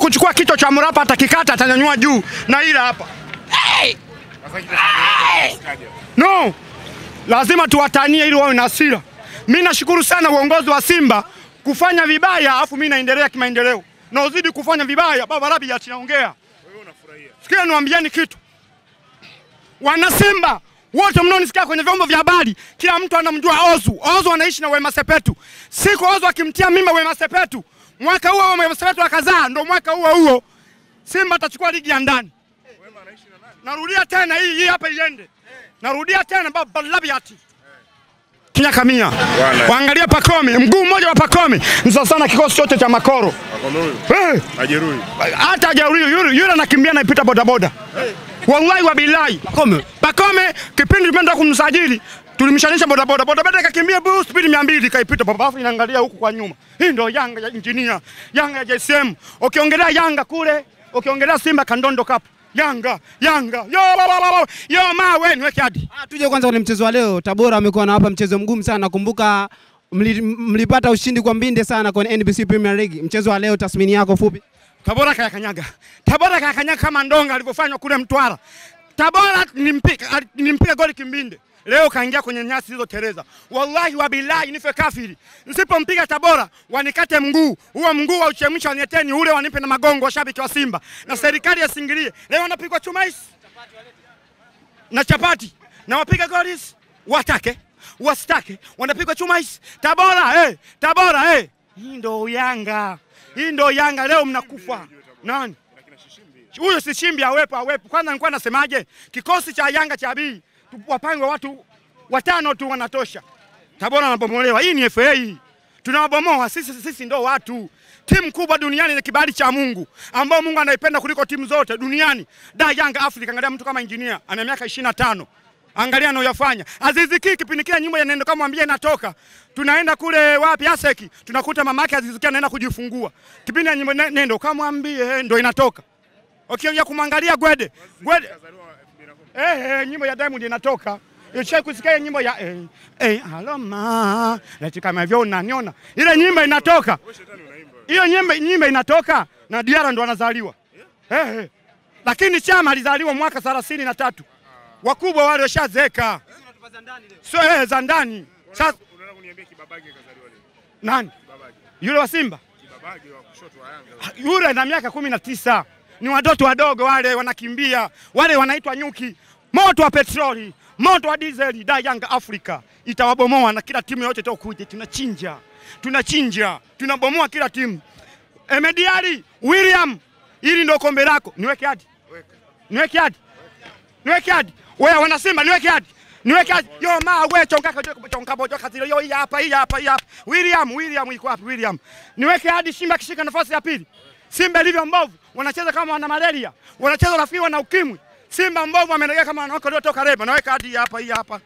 kuchukua kichwa cha Mrapa atakikata, atanyanyua juu na ila hapa hey! No, lazima tuwatanie ili wawe na hasira. Mimi nashukuru sana uongozi wa Simba kufanya vibaya, afu mimi naendelea kimaendeleo na uzidi kufanya vibaya. Baba Rabi atinaongea, sikia, niwaambieni kitu, wana Simba wote mnaonisikia kwenye vyombo vya habari, kila mtu anamjua Ozu. Ozu anaishi na Wema Sepetu. Siku Ozu akimtia mimba Wema Sepetu, mwaka huo huo Wema Sepetu akazaa, ndo mwaka huo huo Simba atachukua ligi ya ndani. Narudia tena hii hii hapa iende. Narudia tena baba Labiati. Kinya kamia. Waangalie Pakome, mguu mmoja wa Pakome. Ni sawa sana kikosi chote cha Makoro. Eh, Ajeruhi. hata hajauri yule yule anakimbia naipita bodaboda. Wallahi wa billahi. Pakome. Pakome kipindi tumeenda kumsajili tulimshanisha bodaboda. Bodaboda ikakimbia bu speed 200 kaipita baba afu inaangalia huku kwa nyuma. Hii ndio Yanga ya engineer, Yanga ya JSM. Ukiongelea Yanga kule, ukiongelea Simba Kandondo Cup. Yanga, Yanga. Yo baba baba. Yo mawe niweke hadi. Ah, Tuje kwanza kwenye mchezo wa leo. Tabora amekuwa na hapa mchezo mgumu sana. Nakumbuka mli, mlipata ushindi kwa mbinde sana kwenye NBC Premier League. Mchezo wa leo, tathmini yako fupi? Tabora kayakanyaga. Tabora kayakanyaga kama ndonga alivyofanywa kule Mtwara. Tabora nilimpiga nilimpiga goli kimbinde. Leo kaingia kwenye nyasi zilizoteleza. Wallahi wa billahi nife kafiri. Nisipompiga Tabora wanikate mguu. Huo mguu wa uchemsha wanieteni ule wanipe na magongo washabiki wa Simba. Na serikali yasingilie. Leo wanapigwa chuma hizi. Na chapati. Na wapiga goli hizi. Watake. Wasitake. Wanapigwa chuma hizi. Tabora eh. Tabora eh. Hii ndo Yanga. Hii ndo Yanga leo mnakufa. Nani? Huyo si Shimbi awepo awepo. Kwanza nilikuwa nasemaje? Kikosi cha Yanga cha bii wapange watu watano tu wanatosha. Tabora anabomolewa. Hii ni FA. Tunawabomoa sisi, sisi ndo watu. Timu kubwa duniani ni kibali cha Mungu ambao Mungu anaipenda kuliko timu zote duniani. Da Yanga Africa, angalia mtu kama Engineer ana miaka 25. Angalia anayoyafanya. Azizi Ki kipindi kile nyimbo ya nendo kama mwambie inatoka. Tunaenda kule wapi Aseki, tunakuta mamake Azizi Ki anaenda kujifungua. Kipindi ya nyimbo ne- nendo kama mwambie ndo inatoka. Okay, ya kumwangalia Gwede. Gwede Eh, eh, nyimbo ya Diamond inatoka. Ulishawahi kusikia hiyo nyimbo ya eh, eh, aloma leti kama hivyo unaniona. Ile nyimbo inatoka. Hiyo nyimbo nyimbo inatoka na Diara ndo anazaliwa. Eh, eh. Lakini Chama alizaliwa mwaka thelathini na tatu. Wakubwa wale washazeeka. Sio eh, za ndani. Sasa Unaenda kuniambia Kibabage kazaliwa lini? nani? Kibabage. Yule wa Simba? Kibabage wa kushoto wa Yanga. yule na miaka kumi na tisa ni watoto wadogo wale wanakimbia wale wanaitwa nyuki moto wa petroli moto wa dizeli da Yanga Africa itawabomoa na kila timu yote itakuja tunachinja tunachinja tunabomoa kila timu Emediari William hili ndio kombe lako niweke hadi niweke hadi niweke hadi wewe wana Simba niweke hadi niweke hadi yo ma we chonga chonga bojo kazile yo hii hapa hii hapa hii hapa William William iko wapi William niweke hadi Simba kishika nafasi ya pili Simba ilivyo mbovu wanacheza kama wana malaria wanacheza rafiki wana ukimwi Simba mbovu amelegea kama wanawake waliotoka reba naweka hadi hii hapa hii hapa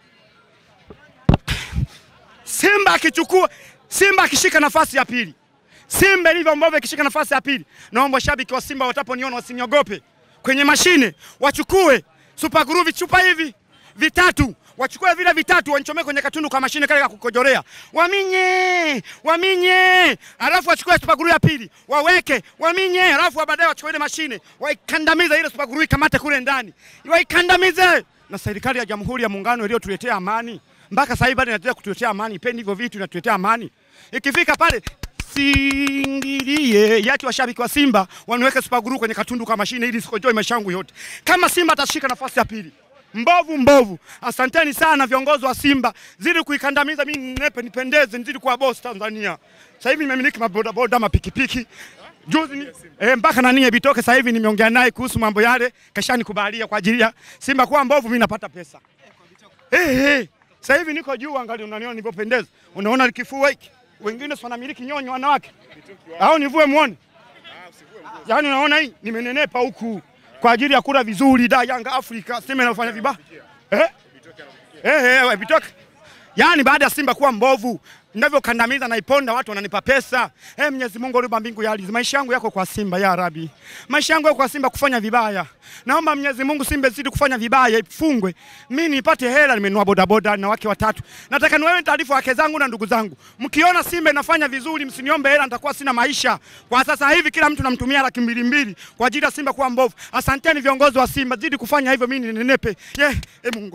Simba akichukua Simba akishika nafasi ya pili Simba ilivyo mbovu ikishika nafasi ya pili, naomba shabiki wa Simba wataponiona wasiniogope, kwenye mashine wachukue Super Glue vichupa hivi vitatu, wachukue vile vitatu wanichomee kwenye katundu kwa mashine kale ka kukojorea, waminye waminye, alafu wachukue Super Glue ya pili waweke, waminye, alafu baadaye wachukue ile mashine waikandamize ile Super Glue ikamate kule ndani, waikandamize. Na serikali ya Jamhuri ya Muungano iliyotuletea amani mpaka sasa hivi bado inaendelea kutuletea amani, ipendi hivyo vitu, inatuletea amani. Ikifika pale singilie yati washabiki wa Simba waniweke Super Glue kwenye katundu kwa mashine ili sikojoe maisha yangu yote. Kama Simba atashika nafasi ya pili, mbovu mbovu. Asanteni sana viongozi wa Simba, zidi kuikandamiza mimi ninepe nipendeze, nizidi kuwa boss Tanzania. Sasa hivi nimemiliki mabodaboda, mapikipiki juzi ni, eh, mpaka nani bitoke sasa hivi nimeongea naye kuhusu mambo yale, kashanikubalia kwa ajili ya Simba kuwa mbovu, mimi napata pesa eh, eh. Sasa hivi niko juu, angalia, unaniona nilivyopendeza, unaona kifua hiki, wengine si wanamiliki nyonyo wanawake, au nivue muone? Yaani unaona hii nimenenepa huku kwa ajili ya kula vizuri da Yanga Afrika, sema inafanya vibaya eh? Eh, eh, bitoke Yaani baada ya Simba kuwa mbovu, ninavyokandamiza naiponda, watu wananipa pesa. Eh, Mwenyezi Mungu aliumba mbingu ya ardhi. Maisha yangu yako kwa Simba ya Rabi. Maisha yangu yako kwa Simba kufanya vibaya. Naomba Mwenyezi Mungu Simba izidi kufanya vibaya, ifungwe. Mimi nipate hela, nimenunua bodaboda na wake watatu. Nataka niwewe taarifa wake zangu na ndugu zangu. Mkiona Simba inafanya vizuri, msiniombe hela, nitakuwa sina maisha. Kwa sasa hivi kila mtu namtumia laki mbili mbili kwa ajili ya Simba kuwa mbovu. Asanteni viongozi wa Simba, zidi kufanya hivyo, mimi ninenepe. Yeah, eh Mungu.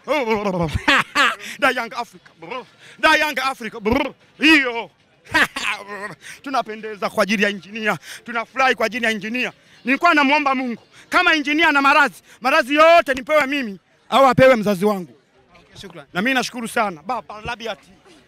da Young Africa. Da Young Africa. Hiyo. Tunapendeza kwa ajili ya injinia, tunafurahi kwa ajili ya injinia. Nilikuwa namwomba Mungu kama injinia na maradhi, maradhi yote nipewe mimi au apewe mzazi wangu, Shukrani. na mimi nashukuru sana baba Labiati.